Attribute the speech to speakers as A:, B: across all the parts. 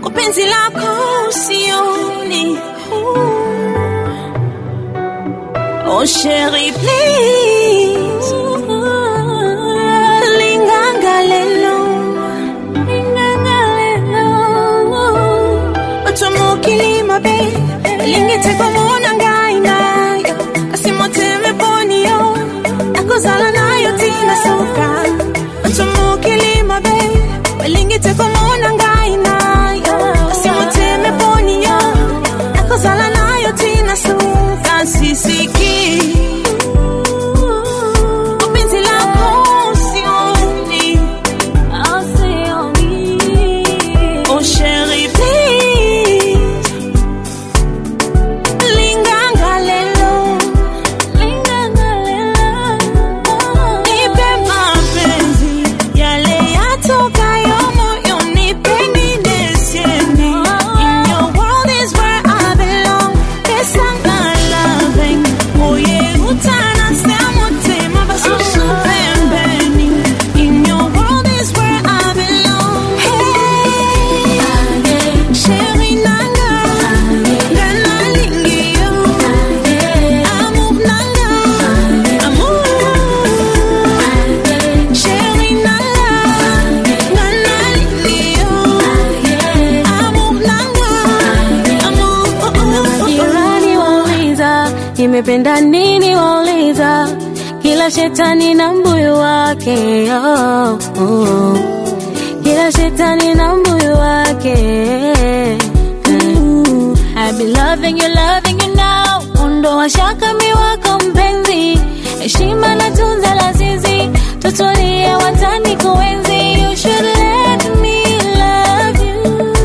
A: penzi lako sioni. Oh chérie, please. Linganga lelo. Linganga lelo. Otomokilima be. Lingete komona ngai nayo. Asimoteme ponio. Akozala nayo tina soka. Otomokilima be. Lingete komona ngai nayo. Asimoteme ponio. Akozala nayo tina soka. Sisiki. Penzi lako sioni. Oh chérie, please. Linganga lelo. Nipe mapenzi yale yatokayo moyoni, pengine siendi. In your world is where I belong. Pesa na loving. Moye utanasema motema basusu pembeni. In your world is where I belong. Hey, chérie nanga, ngana lingio. Amour nanga, amour. Chérie nanga, ngana lingio. Amour nanga, amour.
B: Jirani wauliza nimependa nini, wauliza kila shetani na mbuyu wake oh, oh. Kila shetani na mbuyu wake Ooh, I be loving you, loving you now. Ondoa shaka mi wako mpenzi, heshima na tunza la zizi, tutulie watani kuenzi. You should let me love you.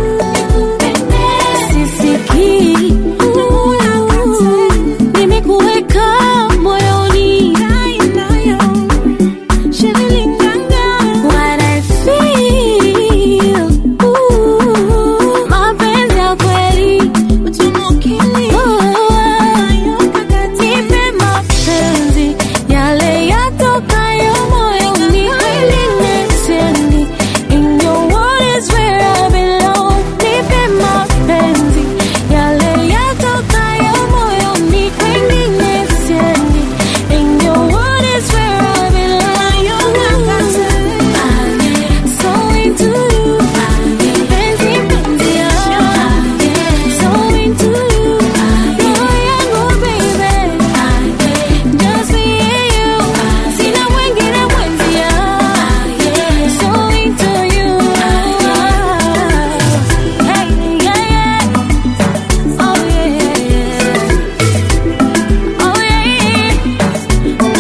B: Sisikii nimekuweka moyoni, what I feel, ooh, mapenzi ya kweli, nipe mapenzi yale yatokayo moyoni, kweli nisemi, in your world is where I belong. Nipe mapenzi yale yatokayo moyoni, kweli nisemi, in your world is where I belong. So into you, penzi penzi yangu, so into you, roho yangu baby, just me and you, sina mwingine mwenzia, so into you, hey yeah yeah, oh yeah yeah, oh yeah.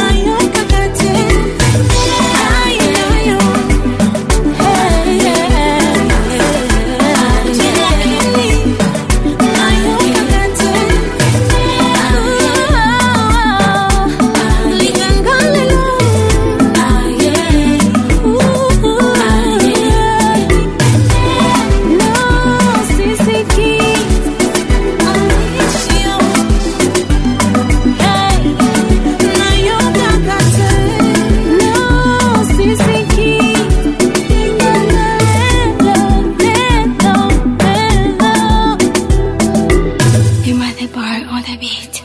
C: You might the bar on the beat.